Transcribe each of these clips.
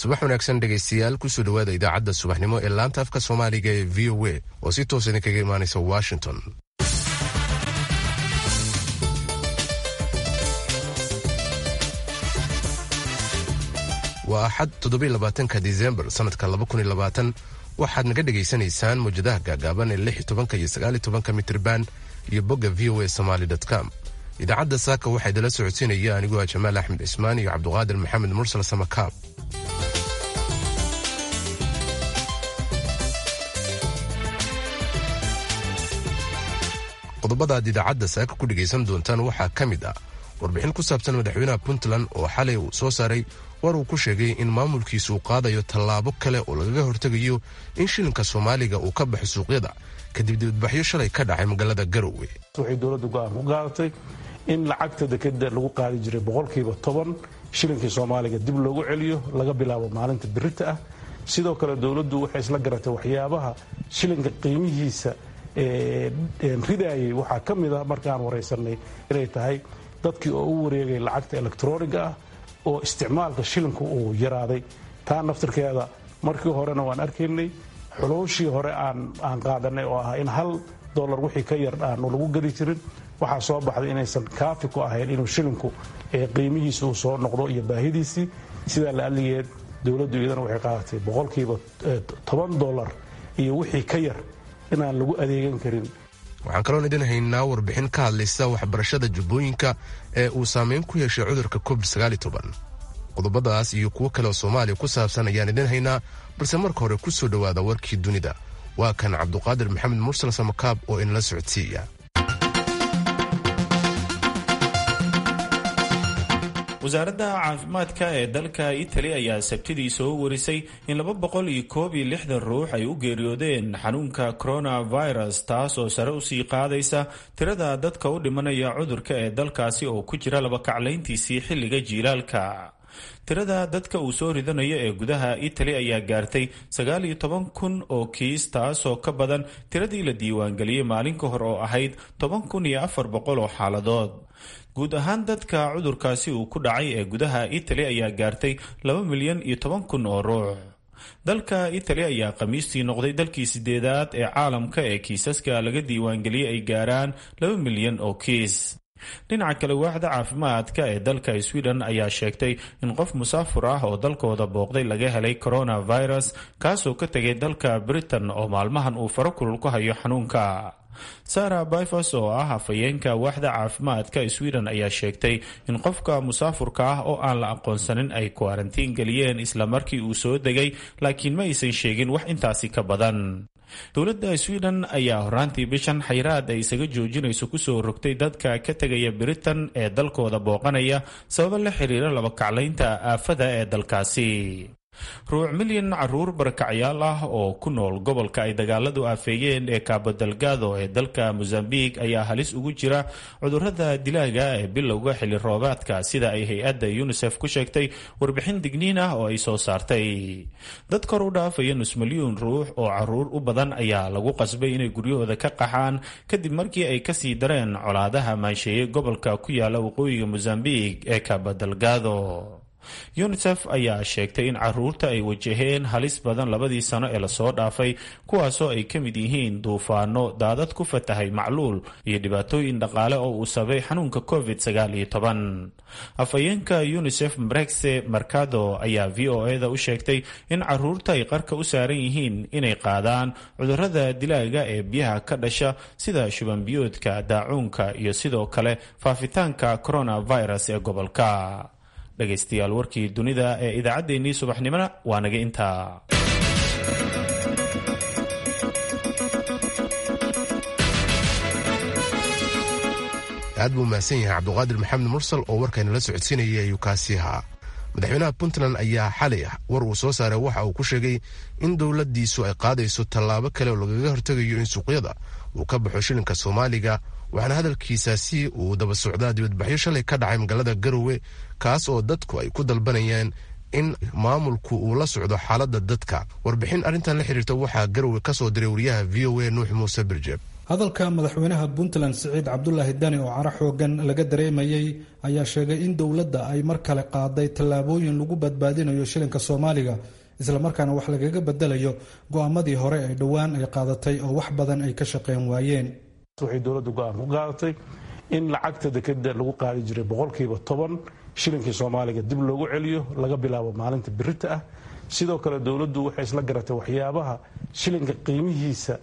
subax wanaagsan dhegaystayaal kusoo dhowaada idaacadda subaxnimo ee laanta afka soomaaliga ee v o a oo si toos idinkaga imaanaysa washington waa axad toddobylabaatanka disembar sannadka labakuniylabaatan waxaad naga dhegaysanaysaan mawjadaha gaagaaban ee lix tobanka iyo sagaal tobanka mitirban iyo bogga v o a somaali com idaacadda saaka waxaa idinla socodsiinaya anigoo ah jamaal axmed cismaan iyo cabduqaadir maxamed mursal samakaab qodobadaad idaacadda saaka ku dhegaysan doontaan waxaa ka mid ah warbixin ku saabsan madaxweynaha puntland oo xalay uu soo saaray war uu ku sheegay in maamulkiisu uu qaadayo tallaabo kale oo lagaga hortegayo in shilinka soomaaliga uu ka baxo suuqyada kadib dibadbaxyo shalay ka dhacay magaalada garowe waxay dowladdu go'aan ku qaadatay in lacagta dekeda lagu qaadi jiray boqolkiiba toban shilinkii soomaaliga dib loogu celiyo laga bilaabo maalinta birita ah sidoo kale dowladdu waxay isla garatay waxyaabaha shilinka qiimihiisa ridayay waxaa ka mid a markaan waraysanay inay tahay dadkii oo u wareegay lacagta elektroniga ah oo isticmaalka shilinku uu yaraaday taa naftirkeeda markii horena waan arkaynay xulooshii hore aan qaadanay oo ah in hal dolar wixii ka yar aanu lagu geli jirin waxaa soo baxday inaysan kaafi ku ahayn inuu shilinku qiimihiisa uu soo noqdo iyo baahidiisii sidaa la aligeed dowladdu iyadana waxay qaadatay boqolkiiba toban dolar iyo wixii ka yar inaan lagu adeegan karin waxaan kaloon idin haynaa warbixin ka hadlaysa waxbarashada jubbooyinka ee uu saameyn ku yeeshay cudurka covid qodobadaas iyo kuwo kale oo soomaaliya ku saabsan ayaan idin haynaa balse marka hore ku soo dhowaada warkii dunida waa kan cabduqaadir maxamed mursal samakaab oo inala socodsiiya wasaaradda caafimaadka ee dalka itali ayaa sabtidii soo warisay in laba boqol iyo koob iyo lixdan ruux ay u geeriyoodeen xanuunka coronavirus taas oo sare usii qaadaysa tirada dadka u dhimanaya cudurka ee dalkaasi oo ku jira labakaclayntiisii xilliga jiilaalka tirada dadka uu soo ridanayo ee gudaha itali ayaa gaartay sagaal iyo toban kun oo kiis taasoo ka badan tiradii la diiwaangeliyey maalin ka hor oo ahayd toban kun iyo afar boqol oo xaaladood guud ahaan dadka cudurkaasi uu ku dhacay ee gudaha itali ayaa gaartay laba milyan iyo toban kun oo ruux dalka itali ayaa khamiistii noqday dalkii sideedaad ee caalamka ee kiisaska laga diiwaangeliyey ay gaaraan laba milyan oo kiis dhinaca kale waaxda caafimaadka ee dalka sweden ayaa sheegtay in qof musaafur ah oo dalkooda booqday laga helay coronavirus kaasoo ka tegay dalka britain oo maalmahan uu faro kulul ku hayo xanuunka sara bifos oo ah hafayeenka waaxda caafimaadka sweden ayaa sheegtay in qofka musaafurka ah oo aan la aqoonsanin ay kuarantiin geliyeen isla markii uu soo degay laakiin ma aysan sheegin wax intaasi ka badan dowladda sweden ayaa horaantii bishan xayraad ay isaga joojinayso kusoo rogtay dadka ka tegaya britain ee dalkooda booqanaya sababo la xiriira labakaclaynta aafada ee dalkaasi ruuc milyan caruur barakacyaal ah oo ku nool gobolka ay dagaaladu aafeeyeen ee kaabodalgado ee dalka mosambik ayaa halis ugu jira cudurada dilaaga ee bilowga xilli roobaadka sida ay hay-adda unisef ku sheegtay warbixin digniin ah oo ay soo saartay dad kor u dhaafaya nus milyuun ruux oo caruur u badan ayaa lagu qasbay inay guryahooda ka qaxaan kadib markii ay kasii dareen colaadaha maansheeyey gobolka ku yaala waqooyiga mosambik ee kaabodalgado unisef ayaa sheegtay in caruurta ay wajaheen halis badan labadii sano ee lasoo dhaafay kuwaasoo ay ka mid yihiin duufaano daadad ku fatahay macluul iyo dhibaatooyin dhaqaale oo uu sabay xanuunka covid sagaal iyo toban afhayeenka unisef brexe mercado ayaa v o eda u sheegtay in caruurta ay qarka u saaran yihiin inay qaadaan cudurada dilaaga ee biyaha ka dhasha sida shubanbiyoodka daacuunka iyo sidoo kale faafitaanka coronavirus ee gobolka dhegaystayaal warkii dunida ee idaacaddeenii subaxnimona waa naga intaa aad buu mahadsan yahay cabduqaadir maxamed mursal oo warkaynala socodsiinayay ayuu kaasi ahaa madaxweynaha puntland ayaa xalay war uu soo saaray waxa uu ku sheegay in dowladdiisu ay qaadayso tallaabo kale oo lagaga hortegayo in suuqyada uu ka baxo shilinka soomaaliga waxaana hadalkiisaasi uu daba socdaa dibadbaxyo shalay ka dhacay magaalada garowe kaas oo dadku ay ku dalbanayaan in maamulku uu la socdo xaaladda dadka warbixin arrintan la xiriirta waxaa garowe ka soo diray wariyaha v o a nuux muuse birjeeb hadalka madaxweynaha puntland siciid cabdulaahi dani oo caro xoogan laga dareemayay ayaa sheegay in dowladda ay mar kale qaaday tallaabooyin lagu badbaadinayo shilinka soomaaliga islamarkaana wax lagaga bedelayo go-aamadii hore ee dhowaan ay qaadatay oo wax badan ay ka shaqeyn waayeen waxay dowladdu go-aan ku qaadatay in lacagta dekeda lagu qaadi jiray boqolkiiba toban shilinkii soomaaliga dib loogu celiyo laga bilaabo maalinta birita ah sidoo kale dowladdu waxay isla garatay waxyaabaha shilinka qiimihiisa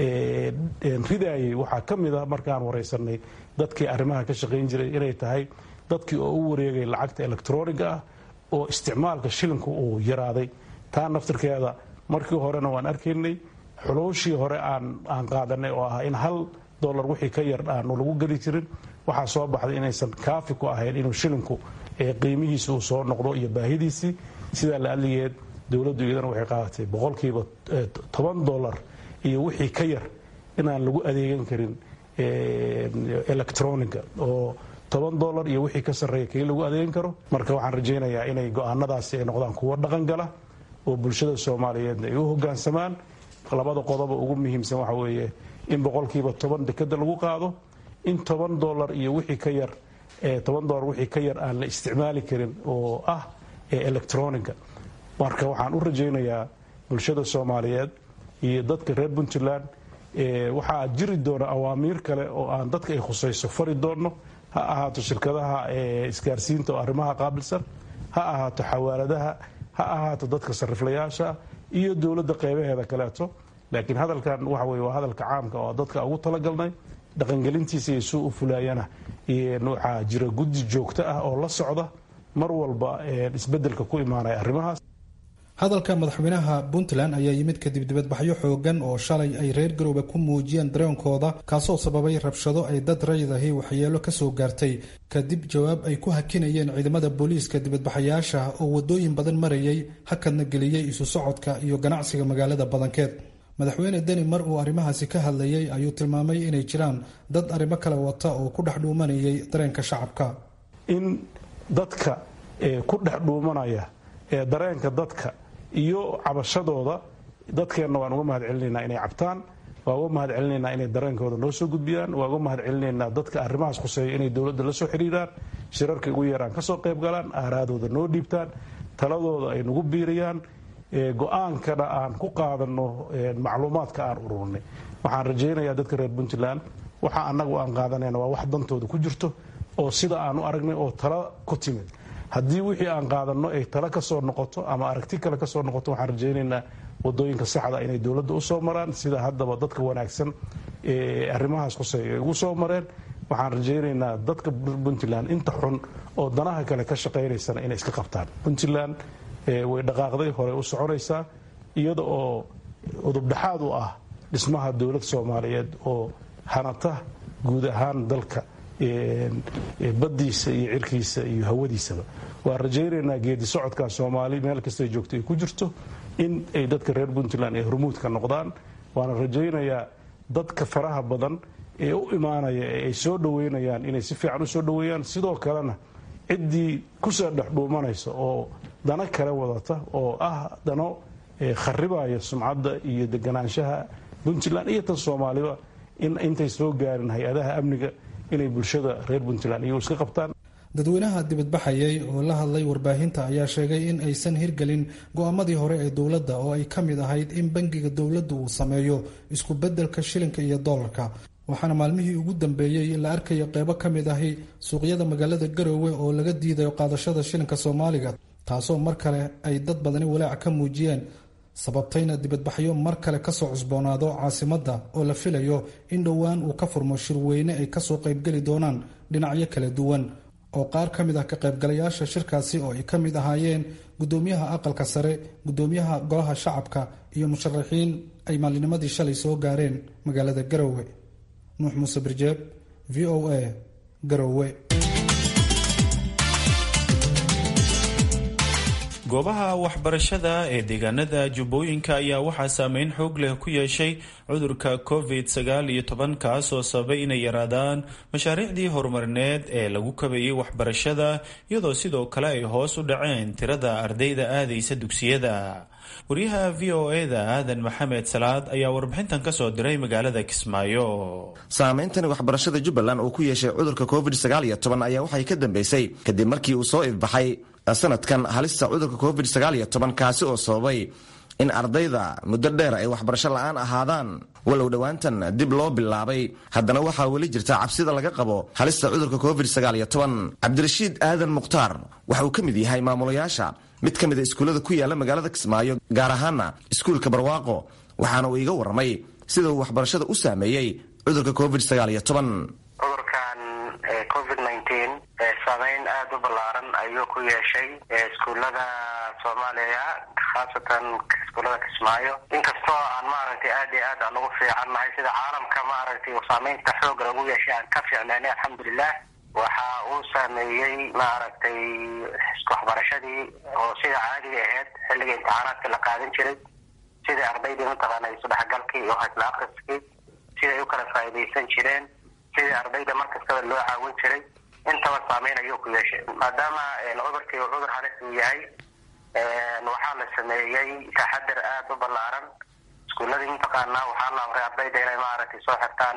ridayay waxaa ka mid a markaan waraysanay dadkii arrimaha ka shaqayn jiray inay tahay dadkii oo u wareegay lacagta electroniga ah oo isticmaalka shilinku uu yaraaday taa naftirkeeda markii horena waan arkaynay xulooshii hore aan qaadanay oo ah in hal dolar wixii ka yar aanu lagu geli jirin waxaa soo baxday inaysan kaafi ku ahayn inuu shilinku qiimihiisa uu soo noqdo iyo baahidiisii sidaa la adligeed dowladdu iyadana waxay qaadatay boqolkiiba toban dolar iyo wixii ka yar inaan lagu adeegan karin electroniga oo toban dolar iyo wixii ka sarreeya kii lagu adeegan karo marka waxaan rajaynayaa inay go-aanadaasi ay noqdaan kuwo dhaqan gala oo bulshada soomaaliyeedna ay u hogaansamaan labada qodoba ugu muhiimsan waxa weeye in boqolkiiba toban dekeda lagu qaado in toban dolar iyo wixii ka yar toban dolar wixii ka yar aan la isticmaali karin oo ah electroniga marka waxaan u rajaynayaa bulshada soomaaliyeed iyo dadka reer puntland waxaa jiri doona awaamiir kale oo aan dadka ay khusayso fari doonno ha ahaato shirkadaha isgaarsiinta oo arrimaha qaabilsan ha ahaato xawaaladaha ha ahaato dadka sariflayaasha iyo dowladda qeybaheeda kaleeto laakiin hadalkan waxa weye waa hadalka caamka oo dadka ugu talagalnay dhaqangelintiisa iyo suu u fulaayana waxaa jira guddi joogto ah oo la socda mar walba isbedelka ku imaanaya arrimahaas hadalka madaxweynaha puntland ayaa yimid kadib dibadbaxyo xoogan oo shalay ay reer garoobe ku muujiyeen dareenkooda kaasoo sababay rabshado ay dad raydahi waxyeelo kasoo gaartay kadib jawaab ay ku hakinayeen ciidamada booliiska dibadbaxayaasha oo wadooyin badan marayay hakadna geliyey isu socodka iyo ganacsiga magaalada badankeed madaxweyne deni mar uu arrimahaasi ka hadlayay ayuu tilmaamay inay jiraan dad arrimo kale wata oo ku dhex dhuumanayay dareenka shacabka in dadka ku dhex dhuumanaya ee dareenka dadka iyo cabashadooda dadkeenna waan uga mahad celinaynaa inay cabtaan waa uga mahad celinaynaa inay dareenkooda noo soo gudbiyaan waa uga mahad celinaynaa dadka arrimahaas khuseeya inay dowladda la soo xidhiiraan shirarka ugu yaraan ka soo qayb galaan aaraadooda noo dhiibtaan taladooda ay nagu biiriyaan go-aankana aan ku qaadanno macluumaadka aan ururnay waxaan rajaynayaa dadka reer puntland waxa annagu aan qaadanayna waa wax dantooda ku jirto oo sida aan u aragnay oo tala ku timid haddii wixii aan qaadanno ay tala ka soo noqoto ama aragti kale ka soo noqoto waxaan rajaynaynaa wadooyinka saxda inay dowladda u soo maraan sida haddaba dadka wanaagsan ee arrimahaas khuseeya ay ugu soo mareen waxaan rajaynaynaa dadka puntland inta xun oo danaha kale ka shaqaynaysana inay iska qabtaan puntland way dhaqaaqday hore u soconaysaa iyada oo udubdhexaad u ah dhismaha dowlad soomaaliyeed oo hanata guud ahaan dalka baddiisa iyo cirkiisa iyo hawadiisaba waan rajaynaynaa geedi socodkaa soomaali meel kastay joogto ay ku jirto in ay dadka reer puntland ay hormuudka noqdaan waana rajaynayaa dadka faraha badan ee u imaanaya ee ay soo dhoweynayaan inay si fiican u soo dhoweeyaan sidoo kalena ciddii kusoo dhex dhuumanaysa oo dano kale wadata oo ah dano kharibaya sumcadda iyo deganaanshaha puntland iyo tan soomaaliba in intay soo gaarin hay-adaha amniga inay bulshada reer puntland iyagu iska qabtaan dadweynaha dibadbaxayay oo la hadlay warbaahinta ayaa sheegay in aysan hirgelin go-aamadii hore ee dowladda oo ay ka mid ahayd in bangiga dowladda uu sameeyo isku beddelka shilinka iyo dollarka waxaana maalmihii ugu dambeeyey la arkayo qeybo ka mid ahi suuqyada magaalada garoowe oo laga diidayo qaadashada shilinka soomaaliga taasoo mar kale ay dad badani walaac ka muujiyeen sababtayna dibadbaxyo mar kale kasoo cusboonaado caasimadda oo la filayo in dhowaan uu ka furmo shirweyne ay kasoo qaybgeli doonaan dhinacyo kala duwan oo qaar ka mid ah ka qaybgalayaasha shirkaasi oo ay ka mid ahaayeen gudoomiyaha aqalka sare gudoomiyaha golaha shacabka iyo musharaxiin ay maalinimadii shalay soo gaareen magaalada garoowe nuux muuse birjeeb v o a garoowe goobaha waxbarashada ee deegaanada jubbooyinka ayaa waxaa saameyn xoog leh ku yeeshay cudurka covid sagaal iyo toban kaasoo sababay inay yaraadaan mashaariicdii horumarineed ee lagu kabayay waxbarashada iyadoo sidoo kale ay hoos u dhaceen tirada ardayda aadaysa dugsiyada wariyaha v o eda aadan maxamed salaad ayaa warbixintan kasoo diray magaalada kismaayo saameyntani waxbarashada jubbaland uu ku yeeshay cudurka covid sagaal iyo toban ayaa waxay ka dambeysay kadib markii uu soo ifbaxay sanadkan halista cudurka covid sagaal iyo toban kaasi oo sababay in ardayda muddo dheer ay waxbarasho la-aan ahaadaan walow dhowaantan dib loo bilaabay haddana waxaa weli jirta cabsida laga qabo halista cudurka covid sagaal iyo toban cabdirashiid aadan mukhtaar waxa uu ka mid yahay maamulayaasha mid ka mid a iskuullada ku yaala magaalada kismaayo gaar ahaana iskuulka barwaaqo waxaana uu iiga warramay sida uu waxbarashada u saameeyey cudurka covid sagaal iyo toban cudurkan covid nineteen saameyn aada u ballaaran ayuu ku yeeshay iskuullada soomaaliya khaasatan iskuullada kismaayo inkastoo aan maaragtay aad iyo aad aan ugu fiican nahay sida caalamka maaragtay saameynta xooga lagu yeeshay aan ka fiicnaynay alxamdulilah waxa uu saameeyey maaragtay waxbarashadii oo sida caadiga ahayd xilliga imtixaanaadka la qaadan jiray sidai ardaydii mataqaana isudhexgalkii iyo hasla akriskii siday u kala faa'iidaysan jireen sidii ardayda mar kastaba loo caawin jiray intaba saameyn ayuu ku yeeshay maadaama cudurkii uu cudur halis uu yahay waxaa la sameeyey taxadir aada u ballaaran iskuuladii mataqaana waxaa la amray ardayda inay maaragtay soo xirtaan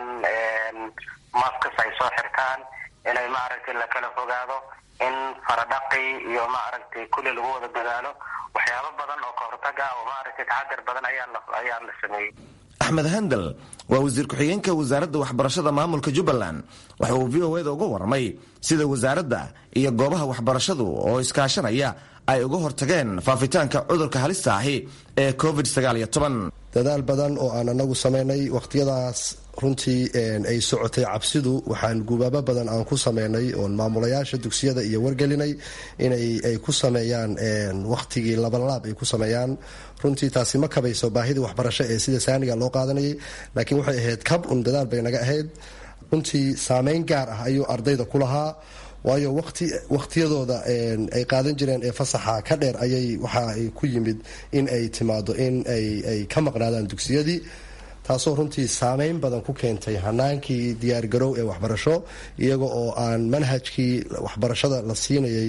maskas ay soo xirtaan inay maaragtay lakala fogaado in faradhaqi iyo maaragtay kulli lagu wada dadaalo waxyaabo badan oo kahortaga oo maaragtay taxadir badan ayaa la ayaa la sameeyey axmed handal waa wasiir ku-xigeenka wasaaradda waxbarashada maamulka jubbaland waxa uu v o eda uga warramay sida wasaaradda iyo goobaha waxbarashadu oo iskaashanaya ay uga hortageen faafitaanka cudurka halista ahi ee covid sagaal iyo toban dadaal badan oo aan anagu samaynay wakhtiyadaas runtii ay socotay cabsidu waxaan gubaabo badan aan ku sameynay oon maamulayaasha dugsiyada iyo wargelinay inay ay ku sameeyaan wakhtigii labalaab ay ku sameeyaan runtii taasi ma kabayso baahidii waxbarasho ee sida saaniga loo qaadanayay laakiin waxay ahayd kab un dadaal bay naga ahayd runtii saameyn gaar ah ayuu ardayda ku lahaa waayo wati wakhtiyadooda ay qaadan jireen ee fasaxa ka dheer ayay waxa ay ku yimid in ay timaado in ay ka maqnaadaan dugsiyadii taasoo runtii saameyn badan ku keentay hanaankii diyaargarow ee waxbarasho iyaga oo aan manhajkii waxbarashada la siinayay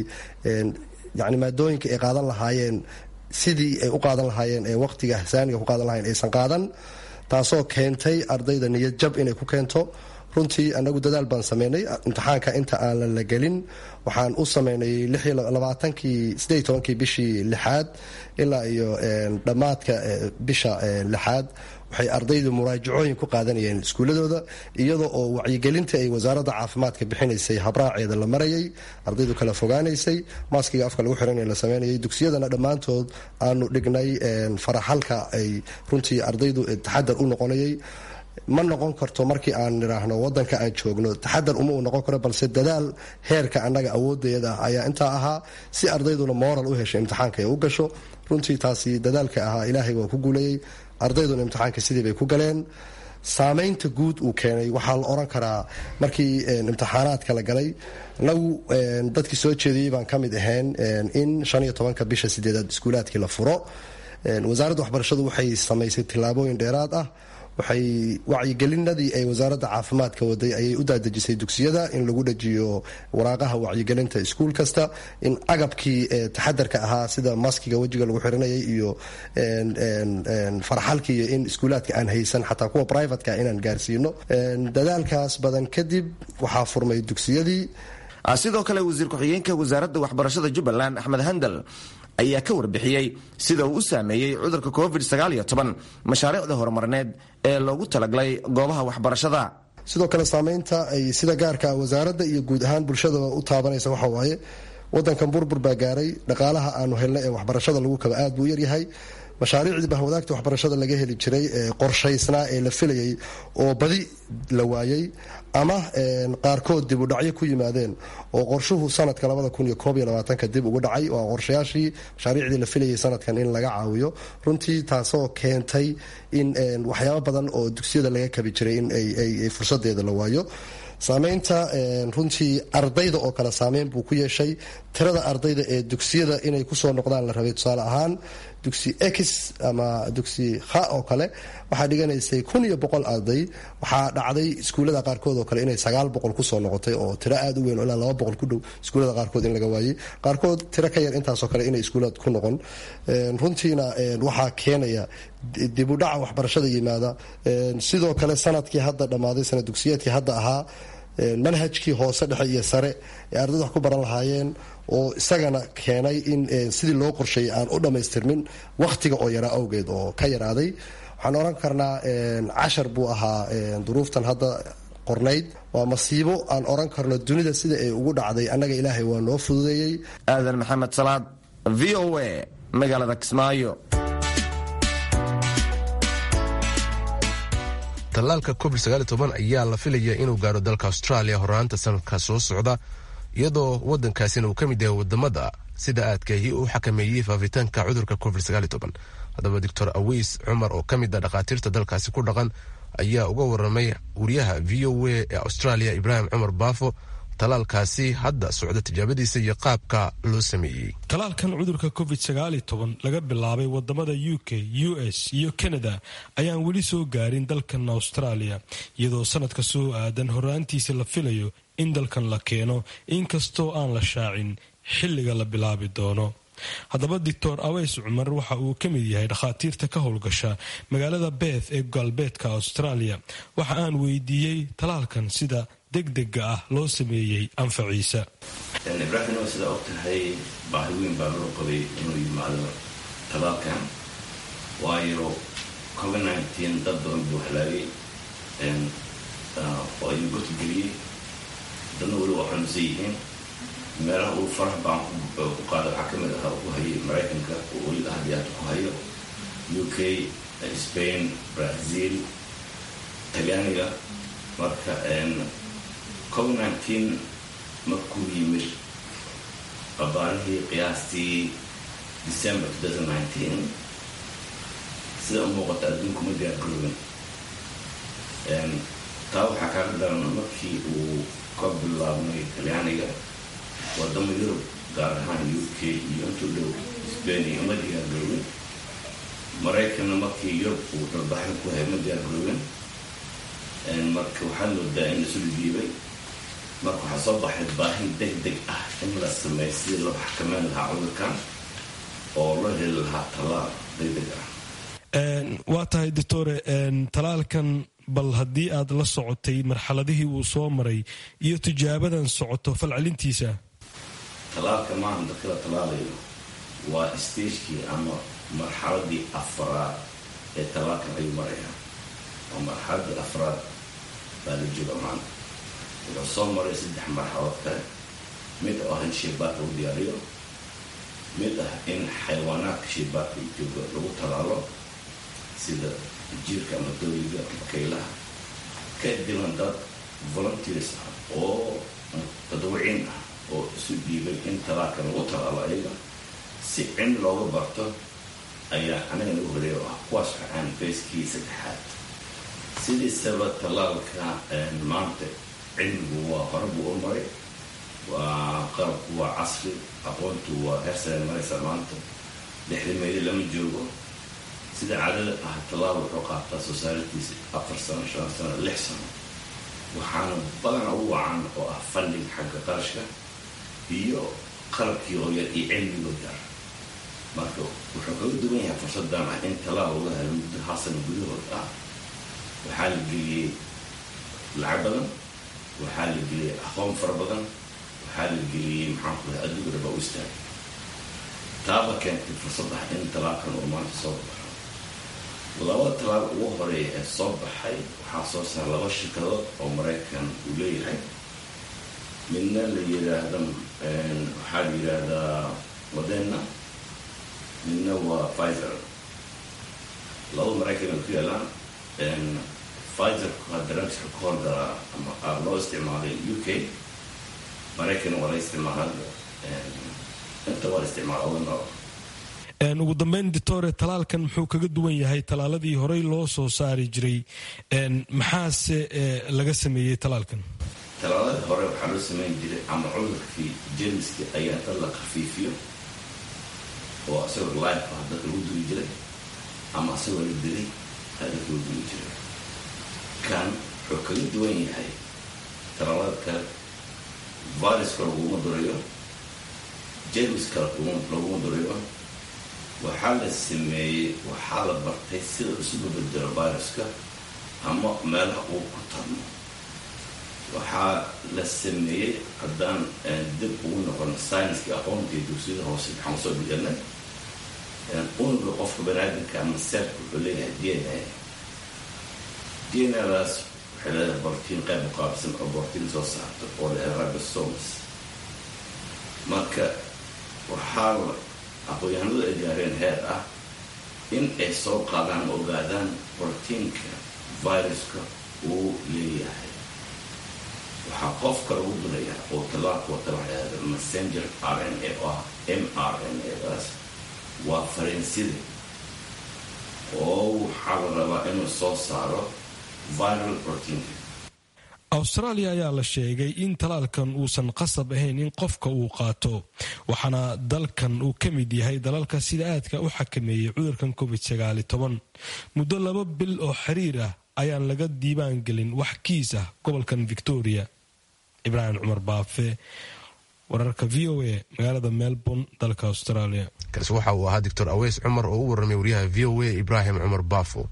yani maadooyinka ay qaadan lahaayeen sidii ay u qaadan lahaayeen ee waqtiga saaniga ku qaadan lahayen aysan qaadan taasoo keentay ardayda niyad jab inay ku keento runtii anagu dadaal baan sameynay imtixaanka inta aanan la gelin waxaan u sameynay labaatankii sideed tobankii bishii lixaad ilaa iyo dhammaadka bisha lixaad waxay ardaydu muraajacooyin ku qaadanayeen iskuuladooda iyadoo oo wacyigelinta ay wasaaradda caafimaadka bixinaysay habraaceeda la marayay ardaydu kala fogaanaysay maaskiga afka lagu xiran la sameynayay dugsiyadana dhammaantood aanu dhignay faraxalka ay runtii ardaydu taxadar u noqonayay ma noqon karto markii aan nidhaahno wadanka aan joogno taxadar uma uu noqon karo balse dadaal heerka annaga awoodeeda ah ayaa intaa ahaa si ardayduna moral u hesho imtixaanka ay u gasho runtii taasi dadaalka ahaa ilaahay waa ku guulayey ardayduna imtixaanka sidii bay ku galeen saameynta guud uu keenay waxaa la oran karaa markii imtixaanaadka la galay nagu dadkii soo jeediyey baan ka mid ahayn in shan iyo tobanka bisha sideedaad iskuulaadkii la furo wasaaradda waxbarashadu waxay samaysay tillaabooyin dheeraad ah waxay wacyigelinadii ay wasaaradda caafimaadka waday ayay u daadejisay dugsiyada in lagu dhajiyo waraaqaha wacyigelinta iskuul kasta in agabkii taxadarka ahaa sida maskiga wejiga lagu xiranayay iyo farxalkii iyo in iskuulaadka aan haysan xataa kuwa brivatka inaan gaarsiino dadaalkaas badan kadib waxaa furmay dugsiyadii sidoo kale wasiir ku-xigeenka wasaaradda waxbarashada jubbaland axmed handal ayaa ka warbixiyey sida uu u saameeyey cudurka covid sagaal iyo toban mashaariicda horumarineed ee loogu talagalay goobaha waxbarashada sidoo kale saameynta ay sida gaarka wasaaradda iyo guud ahaan bulshadaba u taabanaysa waxa waaye wadankan burbur baa gaaray dhaqaalaha aanu helnay ee waxbarashada lagu kaba aad buu yaryahay mashaariicdii bahwadaagta waxbarashada laga heli jiray ee qorshaysnaa ee la filayay oo badi la waayey ama qaarkood dib u dhacyo ku yimaadeen oo qorshuhu sanadka labada kun iyo koob iyo labaatanka dib ugu dhacay waa qorshayaashii mashaariicdii la filayay sanadkan in laga caawiyo runtii taasoo keentay in waxyaabo badan oo dugsiyada laga kabi jiray in ay fursadeeda la waayo saameynta runtii ardayda oo kale saameyn buu ku yeeshay tirada ardayda ee dugsiyada inay kusoo noqdaan la rabay tusaale ahaan dugsi x ama dugsi kha oo kale waxaa dhiganaysay kun iyo boqol arday waxaa dhacday iskuullada qaarkood oo kale inay sagaal boqol kusoo noqotay oo tiro aada u weyn oo ilaa laba boqol ku dhow iskuullada qaarkood in laga waayey qaarkood tiro ka yar intaasoo kale inay iskuullada ku noqon runtiina waxaa keenaya dibudhaca waxbarashada yimaada sidoo kale sanadkii hadda dhammaaday sanad dugsiyeedkii hadda ahaa manhajkii hoose dhexe iyo sare ee ardayda wax ku baran lahaayeen oo isagana keenay in sidii loo qorsheeyay aan u dhammaystirmin wakhtiga oo yaraa awgeed oo ka yaraaday waxaan oran karnaa cashar buu ahaa duruuftan hadda qornayd waa masiibo aan oran karno dunida sida ay ugu dhacday annaga ilaahay waa noo fududeeyey aadan maxamed salaad v o a magaalada kismaayo tallaalka covid ayaa la filaya inuu gaaro dalka australia horaanta sanadka soo socda iyadoo wadankaasina uu ka mid yahay wadamada sida aadkahi u xakameeyey faafitaanka cudurka covid haddaba doctor aweys cumar oo ka mid a dhakhaatiirta dalkaasi ku dhaqan ayaa uga waramay wariyaha v o a ee australia ibraahim cumar baafo talaalkaasi hadda socda tijaabadiisa iyo qaabka loo sameeyey talaalkan cudurka covid laga bilaabay wadamada u k u s iyo canada ayaan weli soo gaarin dalkan australia iyadoo sanadka soo aadan horaantiisa la filayo in dalkan la keeno inkastoo aan la shaacin xilliga la bilaabi doono haddaba doctor aweys cumar waxa uu ka mid yahay dhakhaatiirta ka howlgasha magaalada beeth ee galbeedka australia waxa aan weydiiyey talaalkan sida degdega ah loo sameeyey anfaciisa ibraahim oo sidaa og tahay baahi weyn baa loo qabay inuu yimaado talaalkan waayo covid dad badan buu halaagay oo ayuu goti geliyey dadna weli waa xanuunsan yihiin meelaha uu farax baan ku qaada waxaa ka mid ahaa ku hayay maraykanka oo weli ahadiyaata ku hayo u k spain brazil talyaaniga marka covid nineteen markuu yimid abaarihii qiyaastii december sida u muuqata adduunku ma diyaargaroobin taa waxaa kaaga daran markii uu ka bilaabmay talyaaniga wadamo yurub gaar ahaan u k iyo intuu dhow spain iyo ma diyaargaroobin maraykanna markii yurub uu dalbaxin ku hay ma diyaargaroobin marka waxaa moodaa in isu dhidiibay marka waxaa soo baxay baahin deg deg ah in la sameeyo sidii loo xakameyn lahaa cudurkan oo loo heli lahaa tallaal deg deg ah waa tahay doctore talaalkan bal haddii aad la socotay marxaladihii uu soo maray iyo tijaabadan socoto falcelintiisa talaalka maahan dadka la talaalayo waa stagekii ama marxaladii afraad ee talaalkan ayuu maraya oo marxaladii afraad baa la jooga maanta wuxuu soo maray saddex marxalaod kale mid oo ah in shaybaarka lagu diyaariyo mid ah in xayawaanaadka shaybaarka jooga lagu talaalo sida jiirka ama dooyiga ama kaylaha kadibna dad volunteers ah oo tadawiciin ah oo isu dhiibay in talaalkan lagu talaalo ayaga si cin looga barto ayaa anaga nagu horeeya oo ah kuwaas waxaan fayskii saddexaad sidiisaba talaalka maanta cilmigu waa hore buu u maray waa qalabku waa casri aqoontu waa heersare maraysa maanta lixda meeli lama joogo sida caadada ah tallaal wuxuu qaataa soo saaratiisa afar sano shan sano lix sano waxaana badana u wacan oo ah funding xagga qarashka iyo qalabkii oo yar iyo cilmigoo yar marka wuxuu kaga duwan yahay fursadan ah in tallaal laga helo muddo hal sano gudahood ah waxaa la geliyey lacag badan waxaa la geliyey aqoon fara badan waxaa la geliyey maxaan ku lahay adduunka dhaba u istaagay taaba keentay fursad ah in talaalkan uu maanta soo baxo laba talaal ugu horeeya ee soo baxay waxaa soo saara laba shirkadood oo maraykan uu leeyahay midna la yiraahda waxaa la yidhaahdaa moderna midna waa pfizer laba maraykan ay ku yaalaan pfizerku hadaragska ka horgalaa ama aada loo isticmaalay u k maraykan waa la isticmaala inta waa la isticmaala laba nooc ugu dambeyn doctore talaalkan muxuu kaga duwan yahay talaaladii horey loo soo saari jiray maxaase laga sameeyey talaalkan waagi hore waxaa loo samayn jiray ama cudurkii jemiskii ayaa inta la khafiifiyo oo isagoo life ah dadka lagu duri jiray ama isagoo la dilay aa dadka lagu duri jiray kan wuxuu kaga duwan yahay talaalada kale viruska laguma durayo jemiska laguma durayo waxaa la sameeyey waxaa la bartay sida isu babedelo viruska ama meelaha uu ku tarmo waxaa la sameeyey haddaan dib ugu noqon scienskii aqoontii dugsiyada hoose maxaan usoo dhiganay unuga qofka banaadamka ama seerka wuxuu leeyahay d n a d n adaas waxay leedahay bortiin qayb muqaabsan oo bortiin soo saarto oo leedahay ribosomes marka waxaa aqoon-yahanadu ay gaareen heer ah in ay soo qaadaan ma ogaadaan bortiinka viruska uu leeyahay waxaa qofka lagu durayaa oo talaalka wata waxay ahda messenger r n a oo ah m r n a daas waa fariinsida oo waxaa la rabaa inuu soo saaro viral proteinka awstraaliya ayaa la sheegay in talaalkan uusan qasab ahayn in qofka uu qaato waxaana dalkan uu ka mid yahay dalalka sida aadka u xakameeyey cudurkan covid muddo laba bil oo xiriir ah ayaan laga diiwaan gelin wax kiis ah gobolkan victoria ibraahim cumar baafe wararka v o a magaalada melbourne dalka australia kaasi waxa uu ahaa doctor aweys cumar oo u warramay wariyaha v o a ibraahim cumar baafo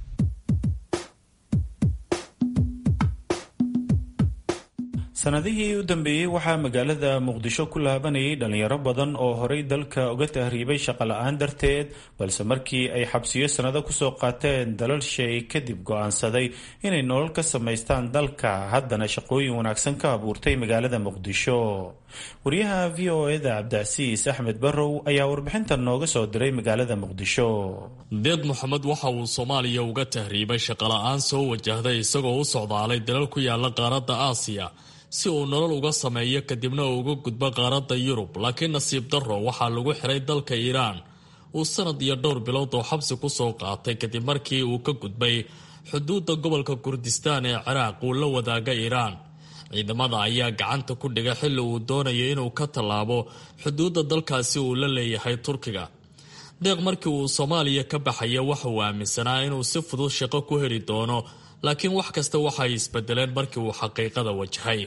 sanadihii u dambeeyey waxaa magaalada muqdisho ku laabanayay dhalinyaro badan oo horay dalka uga tahriibay shaqola-aan darteed balse markii ay xabsiyo sannado kusoo qaateen dalal shay kadib go-aansaday inay nolol ka samaystaan dalka haddana shaqooyin wanaagsan ka abuurtay magaalada muqdisho wariyaha v o eda cabdicasiis axmed barrow ayaa warbixintan nooga soo diray magaalada muqdisho deeq moxamed waxa uu soomaaliya uga tahriibay shaqola-aan soo wajahday isagoo u socdaalay dalal ku yaala qaaradda aasiya si uu nolol uga sameeyo kadibna uu uga gudbo qaaradda yurub laakiin nasiib darro waxaa lagu xiray dalka iiraan uu sanad iyo dhowr bilood oo xabsi ku soo qaatay kadib markii uu ka gudbay xuduudda gobolka kurdistaan ee ciraaq uu la wadaaga iiraan ciidamada ayaa gacanta ku dhiga xilli uu doonayo inuu ka tallaabo xuduudda dalkaasi uu la leeyahay turkiga deeq markii uu soomaaliya ka baxaya waxa uu aaminsanaa inuu si fudud shaqo ku heli doono laakiin wax kasta waxay isbedeleen markii uu xaqiiqada wajahay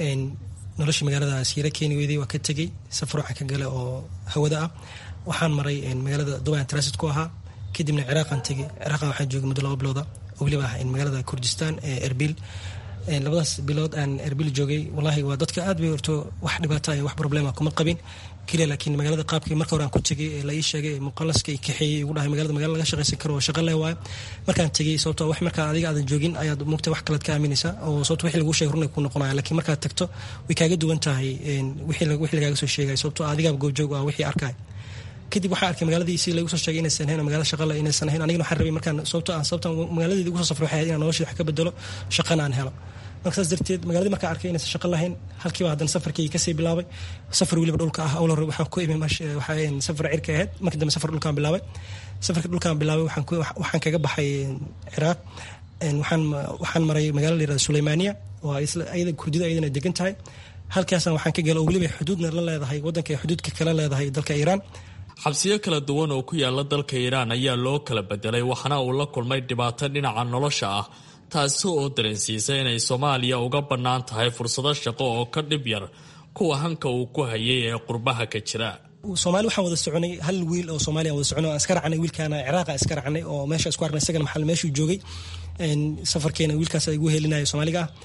nolosha magaalada siira keeni weyday waa ka tegey safar waxaan ka gala oo hawada ah waxaan maray magaalada dubai transit ku ahaa kadibna ciraaqan tegey ciraaq waxaan joogay muddo laba bilooda oo weliba ah magaalada kurdistan ee erbil labadaas bilood aan erbil joogay wallaahi waa dadka aad bay horto wax dhibaata iyo wax problema kuma qabin keliya laakiin magaalada qaabkii marka hore aan ku tegay ee la ii sheegay muqalaska kaxeeyey igu dhahay magaalada magala laga shaqaysan karo oo shaqa leh waayo markaan tegey sababto wax markaa adiga aadan joogin ayaad mugta wax kalead ka aaminaysaa oo sababto wixii lagu sheegay runay ku noqonaya laakiin markaad tagto way kaaga duwan tahay wixii lagaaga soo sheegay sababto adigaaba goobjoog ah wixii arkaya kadib waxaa arkay magaaladii si lagu soo sheegay inaysan ahayn magaalada shaqale inaysan ahayn anigana waxaan rabay markaan sababto aan sababta magaaladeeda ugu soo safray waxay ahayd inaan noloshii wax ka bedelo shaqana aan helo marka saas darteed magaaladii markaa arkay inaysan shaqo lahayn halkiiba haddana safarkii kasii bilaabay safar weliba dhulka ah awla waxaan ku imi waxaa safar cirka ahayd markii dambe safar dhulkaan bilaabay safarka dhulkaan bilaabay waxaan kaga baxay ciraaq waxaan waxaan maray magaalo la yirahda suleymaaniya oo ayada kurdida ayadana degan tahay halkaasna waxaan ka gala oo weliba xuduudna la leedahay waddanka xuduudka kala leedahay dalka iiraan xabsiyo kala duwan oo ku yaala dalka iiraan ayaa loo kala bedelay waxaana uu la kulmay dhibaato dhinaca nolosha ah taasi oo dareensiisa inay soomaaliya uga bannaan tahay fursado shaqo oo ka dhib yar kuwa hanka uu ku hayay ee qurbaha ka jira soomaali waxaan wada soconay hal wiil oo soomaaliya wada soconay aan iska raacnay wiilkaana ciraaqa iska raacnay oo meesha isku aragnay isagana maxal meeshuu joogay safarkeena wiilkaas igu helinaya soomaaliga ah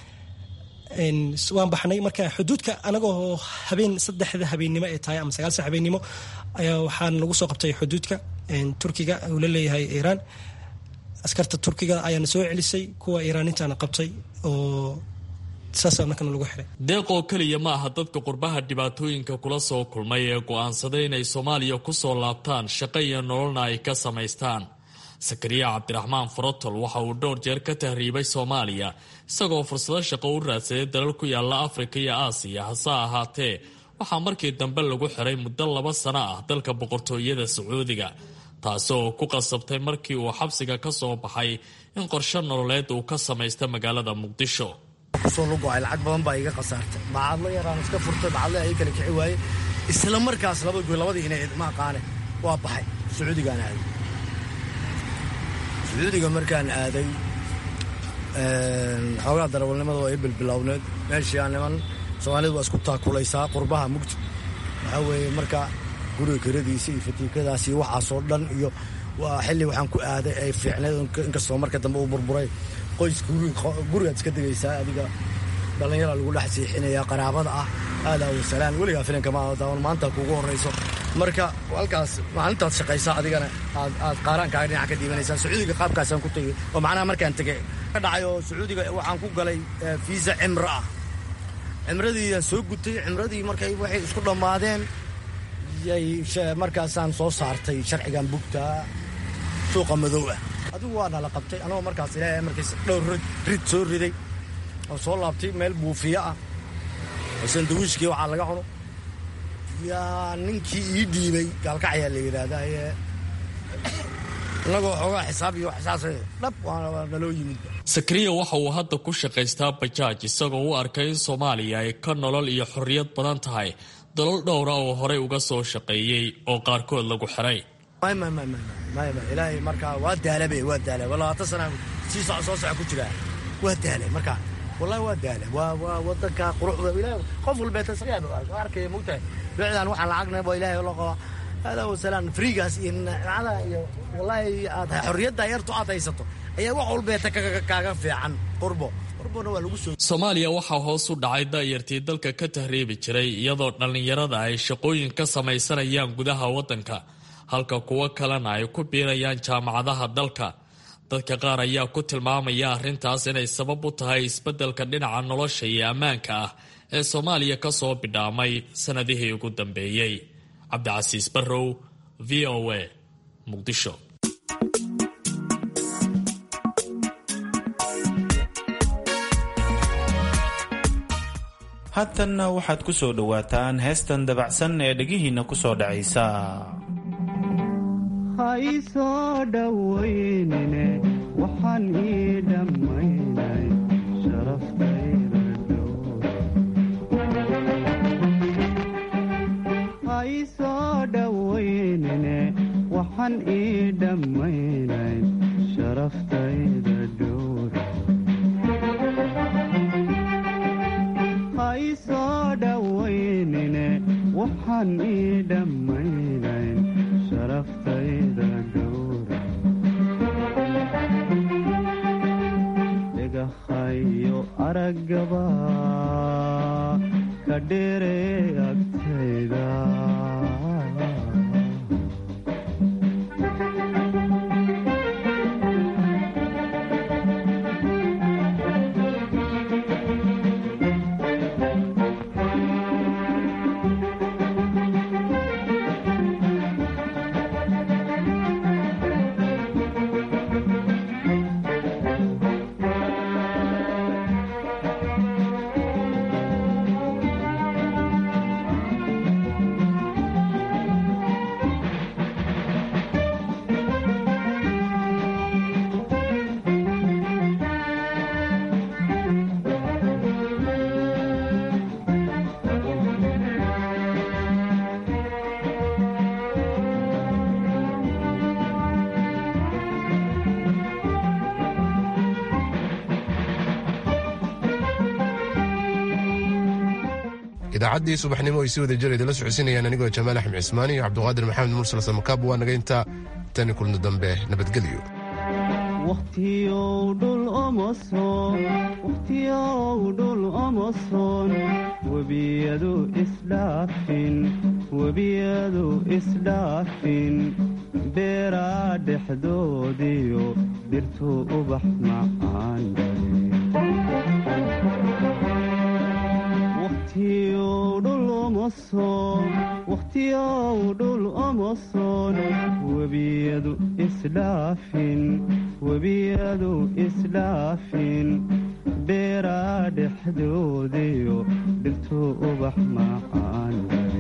waan baxnay marka xuduudka anagoo habeen saddexda habeennimo ay tahay ama sagaal sax habeennimo ayaa waxaan lagu soo qabtay xuduudka turkiga uu la leeyahay iiraan askarta turkiga ayaana soo celisay kuwa iiraanintaana qabtay oo saasaa markana lagu xiray deeq oo keliya ma aha dadka qurbaha dhibaatooyinka kula soo kulmay ee go-aansaday inay soomaaliya ku soo laabtaan shaqo iyo nololna ay ka samaystaan sakariya cabdiraxmaan farotol waxa uu dhowr jeer ka tahriibay soomaaliya isagoo fursado shaqo u raadsaday dalal ku yaala afrika iyo aasiya hase ahaatee waxaa markii dambe lagu xiray muddo laba sano ah dalka boqortooyada sacuudiga taasi oo ku qasabtay markii uu xabsiga ka soo baxay in qorshe nololeed uu ka samaysta magaalada muqdisho kusoo lugo-ay lacag badan baa iga khasaartay bacadlo yaraan iska furtay bacadle ay kala kici waaye isla markaas laba goy labadii inay ma aqaane waa baxay sacuudigaan aaday sacuudiga markaan aaday xoogaa darawalnimada waa i bilbilowneed meeshii aan niman soomaalidu waa isku taakulaysaa qurbaha mugti waxaa weeye marka guriga kiradiisa iyo fatiikadaas iyo waxaasoo dhan iyo waa xilli waxaan ku aaday ay fiicneed inkastoo marka dambe uu burburay qoys gurigaad iska degaysaa adiga dhallinyaraa lagu dhex siixinayaa qaraabada ah aadaa wasalaan weligaa filanka ma daawan maanta kuugu horrayso marka halkaas maalintaad shaqaysaa adigana aad qaaraankaaga dhinaca ka dhiibanaysaa sacuudiga qaabkaasaan ku tegey oo macnaha markaan tegey ka dhacay oo sacuudiga waxaan ku galay fiisa cimro ah cimradii aan soo gutay cimradii markay waxay isku dhammaadeen yay markaasaan soo saartay sharcigan bugtaa suuqa madow ah adigu waa nala qabtay anagoo markaas ilaahay markiis dhowr rid soo riday oo soo laabtay meel buufiyo ah oo sandawiishkii waxaa laga cuno yaa ninkii ii dhiibay gaalkacyaa la yidhaahdaa inagoo xoogaa xisaab iyo waxsaas dhab waa naloo yimid sakariya waxa uu hadda ku shaqaystaa bajaaj isagoo u arkay in soomaaliya ay ka nolol iyo xorriyad badan tahay dalal dhowra oo horey uga soo shaqeeyey oo qaarkood lagu xiray ilaahay markaa waa daalabe waa daala labaatan sana sii soco soo soco ku jiraa waa daala markaa wallahi waa daala waa waa wadanka quruxda ilahay qof walbeeta sagaa arkaya mogtahay bicdan waxaan lacagna waa ilaahay loo qabaa hada wasalaan friigaas iyo nacada iyo wallahi aad xorriyadda yartu aad haysato ayaa wax walbeeta kaaga fiican qurbo qurbona waa lagu soo soomaaliya waxaa hoos u dhacay da'yartii dalka ka tahriibi jiray iyadoo dhallinyarada ay shaqooyin ka samaysanayaan gudaha waddanka halka kuwo kalena ay ku biirayaan jaamacadaha dalka dadka qaar ayaa ku tilmaamaya arrintaas inay sabab u tahay isbeddelka dhinaca nolosha iyo ammaanka ah ee soomaaliya ka soo bidhaamay sannadihii ugu dambeeyey cabdicasiis barrow v o a muqdisho haatanna waxaad ku soo dhowaataan heestan dabacsan ee dhegihiinna ku soo dhacaysa haysoo dhowaynine waxaan ii dhammaynay sharaftayda haysoo dhowaynine waxaan ii dhammaynay sharaftayda dhowr haysoo dhowaynine waxaan ii dhammaynay sharaftayda dhowra dhagahayo araggaba ka dheere agtayda idaacaddii subaxnimo ay si wada jir idinla socodsiinayaan anigoo jamaal axmed cismaan iyo cabduqaadir maxamed mursal samakaab waa naga intaa tani kulno dambe nabadgelyo wakhtiyow dhul omoson wakhtiyow dhul omoson webiyadu isdhaafin webiyadu isdhaafin beeraa dhexdoodiyo dhirtu ubax macaan wakhtiyow dhul omoson webiyadu isdhaafin webiyadu isdhaafin beeraa dhexdoodiyo dhirtu ubax macaan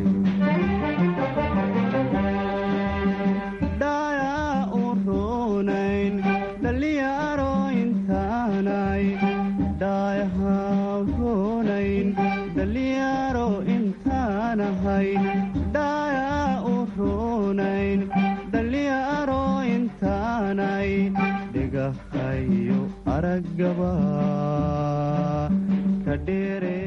dhayaa u roonayn dhallinyaro intaanay dhaayaha ahayn dhaayaa u roonayn dhallinyaro intaanay dhigahayo araggaba ka dheere